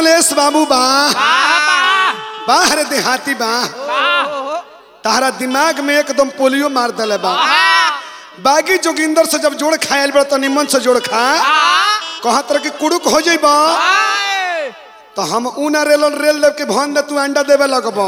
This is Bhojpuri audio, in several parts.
अखिलेश बाबू बा बाहर देहाती बा तारा दिमाग में एकदम पोलियो मार दले बा बागी जोगिंदर से जब जोड़ खायल बड़ा तो निमन से जोड़ खा कहा तरह के कुड़ुक हो जाइबा तो हम ऊना रेल रेल देव के भन दे तू अंडा देवे लगबो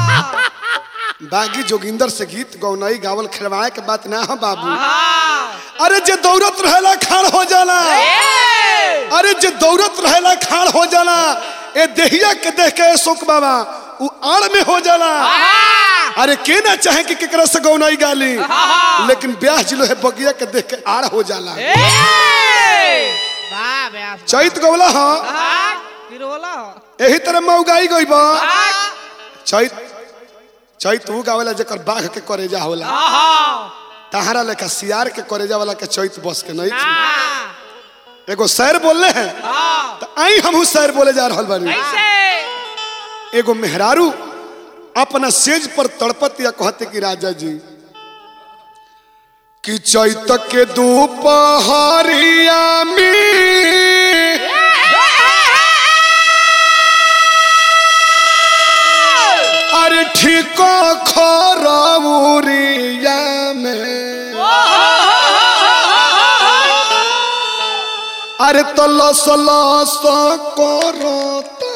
बागी जोगिंदर से गीत गौनई गावल खिलवाए के बात ना हो बाबू अरे जे दौड़त रहेला खाड़ हो जाला अरे जे दौड़त रहेला खाड़ हो जाला ए देहिया के देख के सुख बाबा उ आड़ में हो जाला अरे के ना चाहे कि केकरा से गौनई गाली लेकिन ब्याह जिलो है बगिया के देख के आड़ हो जाला चैत गौला हा यही तरह मऊगाई गईबा चैत चैत उ गावेला जेकर बाघ के करेजा होला तहारा लेखा सियार के करेजा वाला के चैत बस के नहीं थी एगो शहर बोलले हैं तो आई हमहू शहर बोले जा रहल बानी एगो मेहरारू अपना सेज पर तड़पत या कहते कि राजा जी कि चैत के दोपहरिया में अरे ठीक खरौरिया में अरे तो लस लस करता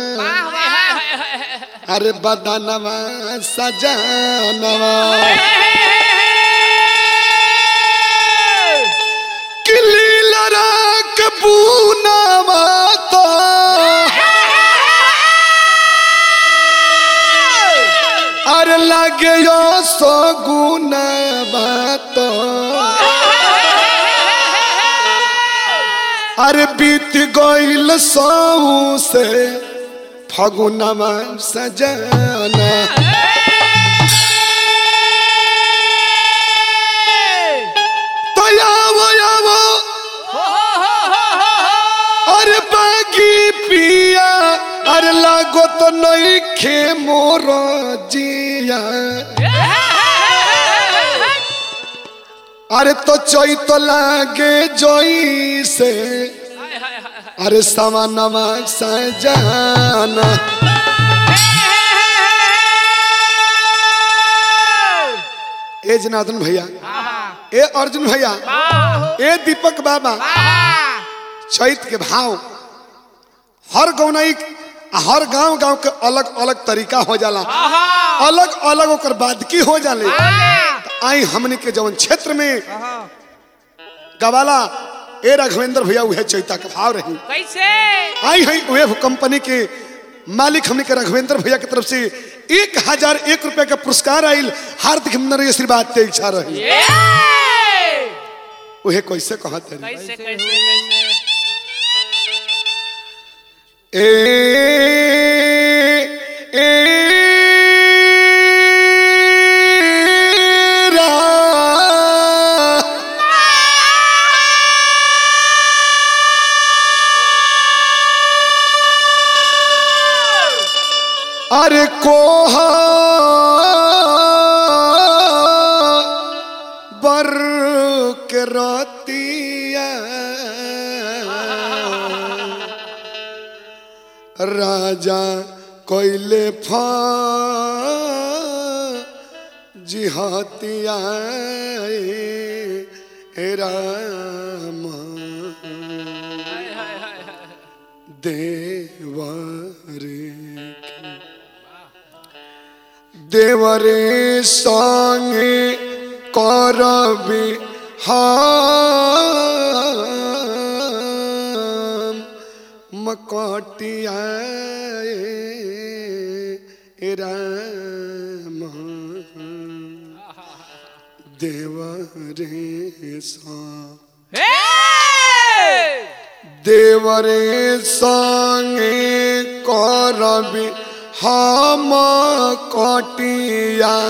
अरे बदनवा सजानवा किली लड़क पूनवा तो अरे लगे यो सगुनवा तो अरे बीत गईल सौ से फगुनमा सजाना तो आवो आवो अरे बागी पिया अरे लागो तो नहीं खे मोर जिया अरे तो चोई तो लागे जोई से अरे सवा नमा सजाना ए जनार्दन भैया ए अर्जुन भैया ए दीपक बाबा चैत के भाव हर गौनई आ हर गांव गांव के अलग अलग तरीका हो जाला अलग अलग ओकर बादकी हो जाले तो आई हमने के जवन क्षेत्र में गवाला ए राघवेंद्र भैया उहे चैता के भाव रही कैसे आई है वेव कंपनी के मालिक हमने के राघवेंद्र भैया की तरफ से एक हजार एक रुपया का पुरस्कार आयल हार्दिक अभिनंदन आशीर्वाद के इच्छा रही ये उहे कैसे कहते रही कैसे कैसे कैसे ए ए रा अरे कोहा बर के रतिया राजा कोइले फा जिहातिया ए राम देवरे देवरे संगे करबी हम मकटिया राम देवरे संग हे देवरे संगे करबी हम कटिया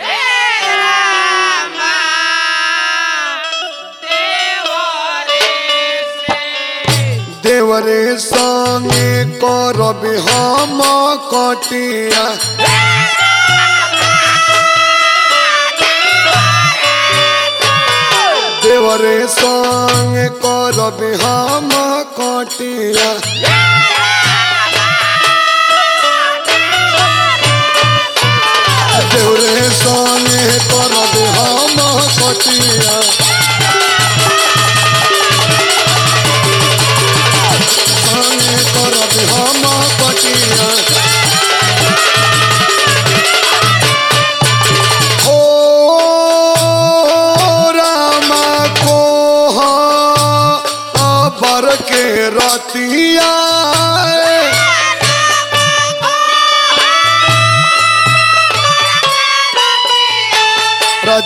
देवरे संगे करबी हम कटिया देवरे संगे करबी हम कटिया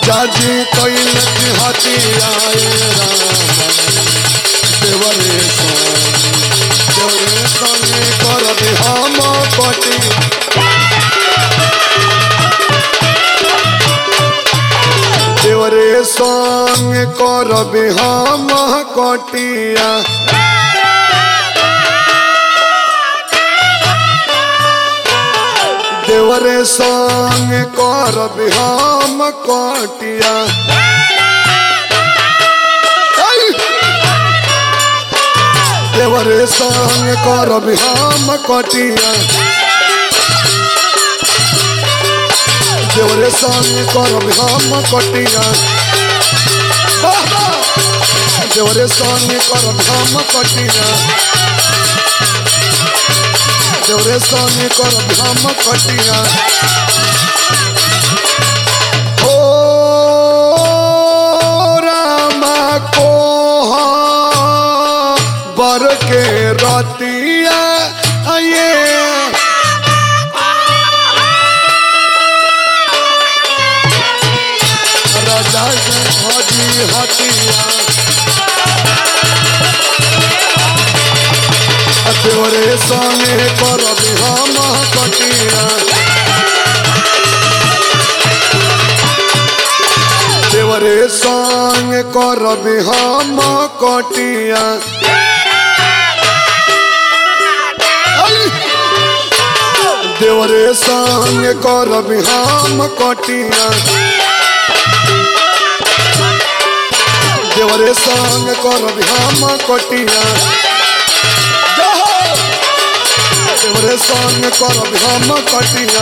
राजा जी कैल की हथियाए राम देवरे संग देवरे संगे करब हम कटी देवरे संग करब हम कटिया देवरे संग करब हम कटिया ऐ! देवरे संग करब हम कटिया देवरे संग करब हम कटिया वाह, वाह! देवरे संग करब हम कटिया देवरे संग करब हम कटिया ओ रामा को बर के रतिया ये राजा के हजी हटिया देवरे संगे करब हम कटिया देवरे संग करब हम कटिया ऐ! देवरे संग करब हम कटिया देवरे संग करब हम कटिया जहो! देवरे संग करब हम कटिया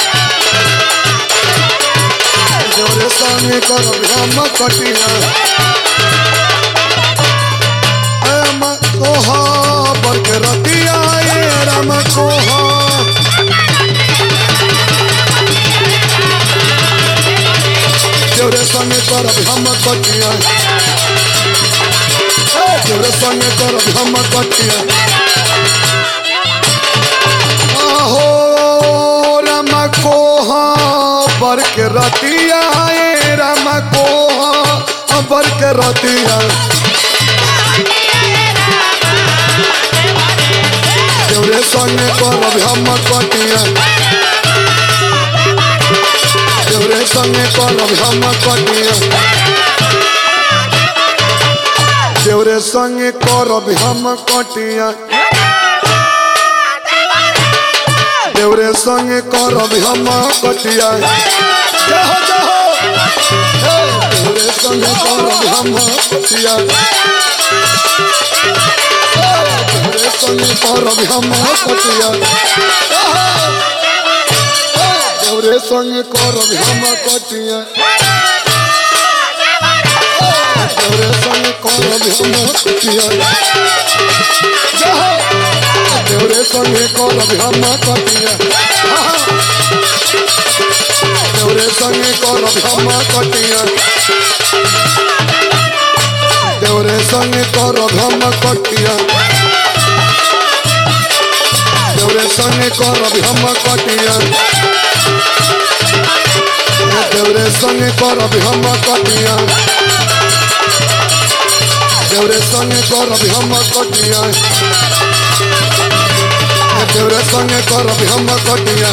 देवरे संग करब हम कटिया राम कोहा बरक रतिया ए राम कोहा देवरे संग करब हम कटिया ए, देवरे संग करब हम कटिया आहो राम कोहा बरक रतिया ए राम कोहा बरक रतिया देवरे संग करब हम कटिया देवरे संग करब हम कटिया देवरे संग करब हम कटिया देवरे संग करब हम कटिया जाहो जाहो हे, देवरे संग करब हम कटिया हे, देवरे संग करब हम कटिया जाहो। हे, देवरे संग करब हम कटिया हे, देवरे संग करब हम कटिया जाहो। देवरे संगे करब हम कटिया देवरे संगे करब हम कटिया देवरे संगे करब हम कटिया देवरे संगे करब हम कटिया देवरे संगे करब हम कटिया देवरे संगे करब हम कटिया देवरे संगे करब हम कटिया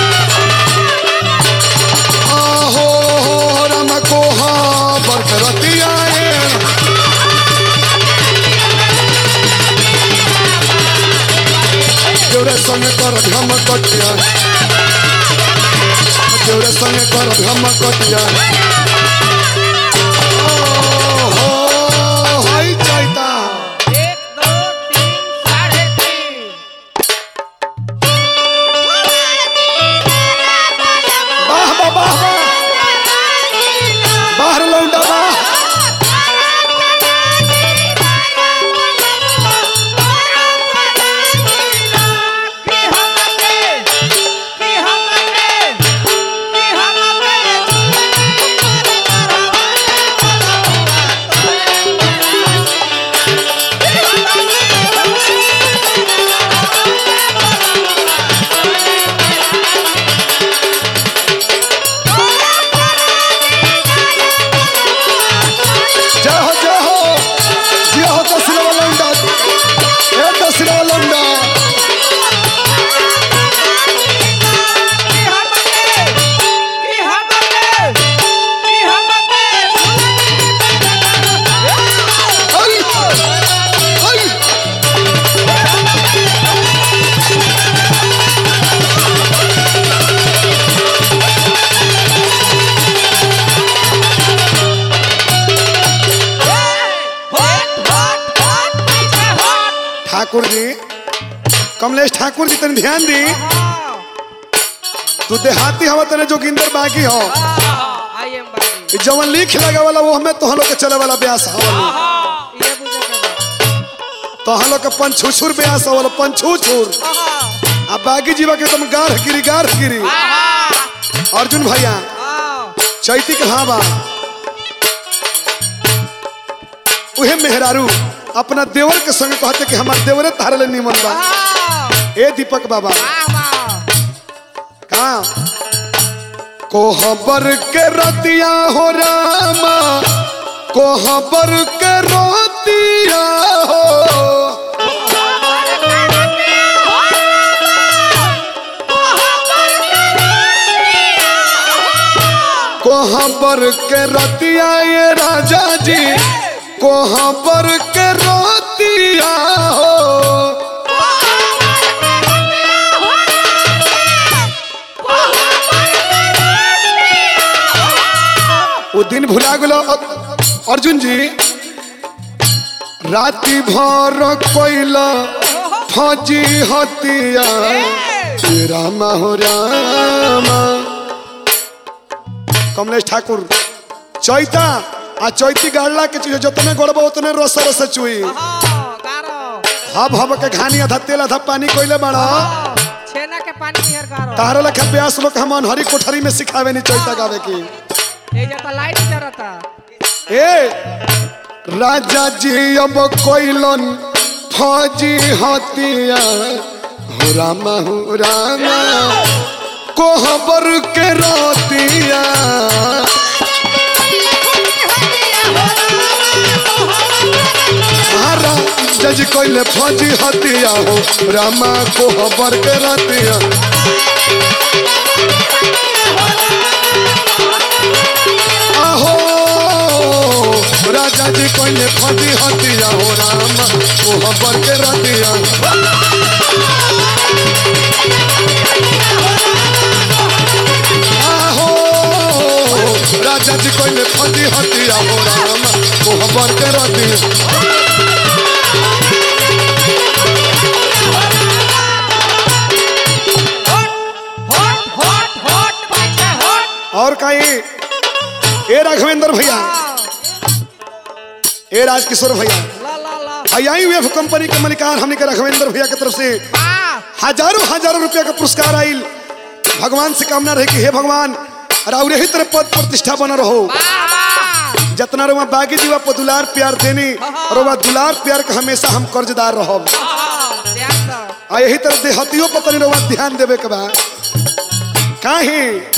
आहो राम कोहा बरक रतिया ए। देवरे संगे करब हम कटिया देवरे संगे करब हम कटिया ओहो, हाय चैता एक दो तीन साढ़े तीन वाह वाह वाह वाह बाहर लौंडा वाह कि हम के कि हम के कि हम के कमलेश ठाकुर जी तनी ध्यान दी तू देहाती हवा तने जोगिंदर बागी हो आई एम बागी ई जवन लिख लगे वाला वो हमें तो लोग के चले वाला ब्यास हवा ये बुझे के तो लोग के पंछुछुर ब्यास हवा पंछुछुर आ बागी जीवा के तुम गाढ़ गिरी गाढ़ गिरी अर्जुन भैया चैती के हाँ बा उहे मेहरारू अपना देवर के संग कहते कि हमार देवरे तारे ले निमन बा ए दीपक बाबा का कोहबर के रतिया हो रामा कोहबर के रतिया हो कोहबर के रतिया ये राजा जी कोहबर के रतिया हो वो दिन भुला गेलो अर्जुन जी राति भर कोइला फौजी हतिया हे रामा हो रामा कमलेश ठाकुर चैता आ चैती गाड़ला के चीज जतने गड़बो उतने रस रस चुई हब हब के घानी आधा तेल आधा पानी कोइले बड़ा छेना के पानी नियर गारो तारा लखा ब्यास लोग हम हरी कोठरी में सिखावे नहीं चैता गावे की ए जता लाइट जरता ए राजा जी अब कोइलन फौजी हतिया हो रामा हो रामा कोहबर के रोतिया हरा जज कोइले फौजी हतिया हो रामा कोहबर के रोतिया आहो राजा जी कोइले फौजी हतिया हो रामा कोहबर के रोतिया आहो राजा जी कोइले फौजी हतिया हो रामा कोहबर के रोतिया हट हट हट बच्चा हट और कहीं ए राघवेंद्र भैया ए राजकिशोर भैया ला ला ला आई हुए कंपनी के मलिकार हमने के राघवेंद्र भैया की तरफ से आ हजारों हजारों रुपया का पुरस्कार आइल भगवान से कामना रहे कि हे भगवान और यही तरह पद प्रतिष्ठा बना रहो वाह जितना रुआ बागी जीवा पर दुलार प्यार देनी और वह दुलार प्यार का हमेशा हम कर्जदार रहो ध्यान दो आ यही तरह देहतियों पर तनी रुआ ध्यान देवे के बा काहे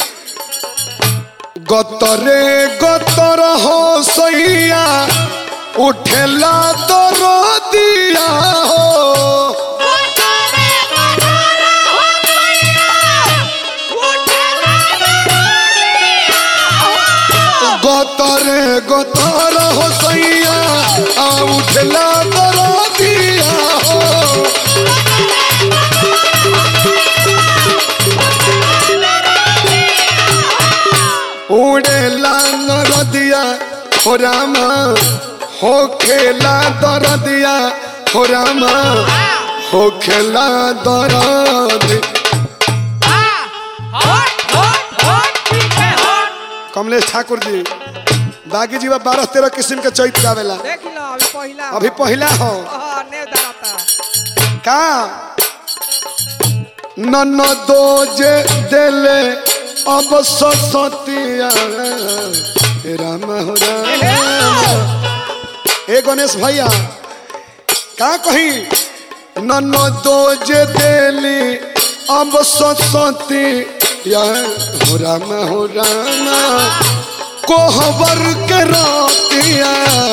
गतरे गतर हो सैया उठेला तो रो दिया हो गतरे गतर हो सैया आ उठला दरो दिया हो उड़ेला नर दिया हो रामा हो खेला दर दिया हो रामा हो खेला दर दिया हट हट हट पीछे हट कमलेश ठाकुर जी बागी जीवा बारह तेरह किस्म के चैत गावेला देख लो अभी पहिला अभी पहला हो ओह ने दराता का नन दो जे देले अब सतिया राम हो राम ए गणेश भैया का कही नन दो जे देली अब सती हो राम हो राम कोहबर के रातिया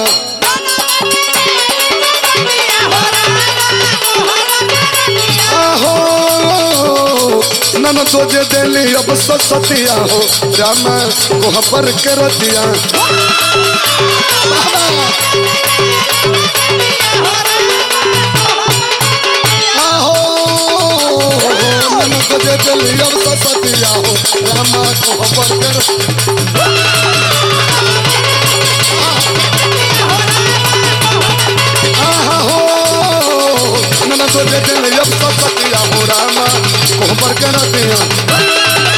आहो नन तो जे देली अब सतिया हो राम कोहबर के रतिया आहो नन तो जे देली अब सतिया हो राम कोहबर के रतिया आहो नन तो जे देली अब सतिया कोहबर के रतिया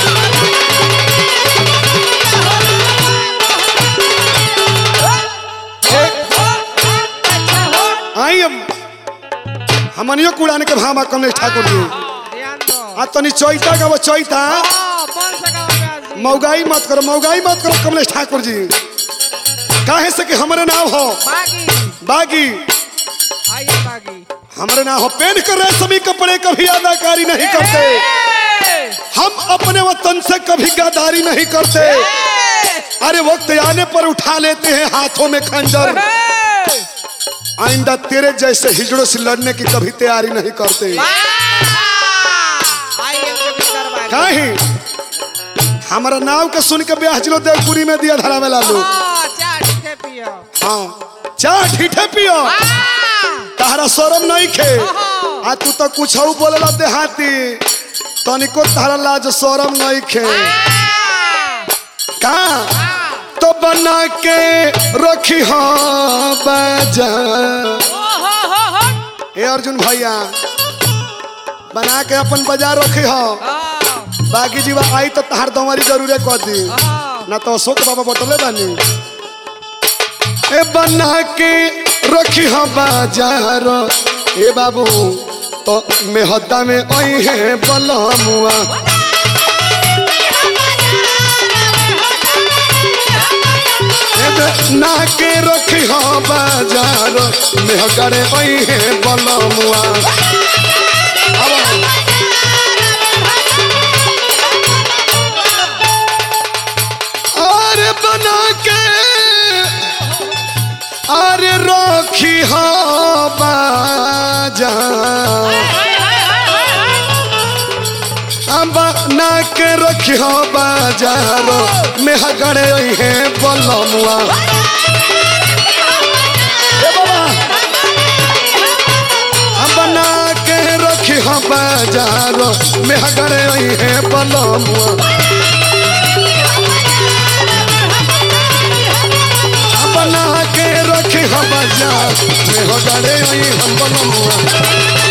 आई हम हमनियो कुड़ान के भामा कमलेश ठाकुर जी ध्यान दो आ तनी चैता का वो चैता हाँ, कौन सा गाँव में आज? मौगाई मत करो मौगाई मत करो कमलेश ठाकुर जी काहे से कि हमरे नाम हो बागी बागी आइए बागी हमरे नाम हो पेन कर रेशमी कपड़े कभी अदाकारी नहीं करते ए! हम अपने वतन से कभी गद्दारी नहीं करते ए! अरे वक्त आने पर उठा लेते हैं हाथों में खंजर ए! आइंदा तेरे जैसे हिजड़ों से लड़ने की कभी तैयारी नहीं करते वाह! आइए जोगिंदर बागी काहे हमारा नाव के सुन के ब्याह जिलो देवपुरी में दिया धरा में लालू हाँ, चार ठीठे पियो हाँ चार ठीठे पियो वाह! तहरा शरम नहीं खे आ तू तो कुछ बोलला देहाती तनिको तहरा लाज शरम नहीं खे वाह! का वाह! तो बना के रखी हो बाजा ओ हो हो हो ए अर्जुन भैया बना के अपन बाजार रखी हो हाँ, बाकी जीवा आई तो तहार दवारी जरूरे कर दी हाँ। ना तो अशोक बाबा बटले बानी ए बना के रखी हो बाजार ए बाबू तो मेहदा में आई है बलमुआ ए बना के रखी हो बाजार मेहगड़े आई है बलमुआ अब अरे बना के अरे रखी हो बाजा बना के रखी हो बाजारो में हगड़े है बलमुआ ए बाबा हम बना के रखी हो बाजारो में हगड़े है बलमुआ बना के रखी हम बाजार में हगड़े हम बलमुआ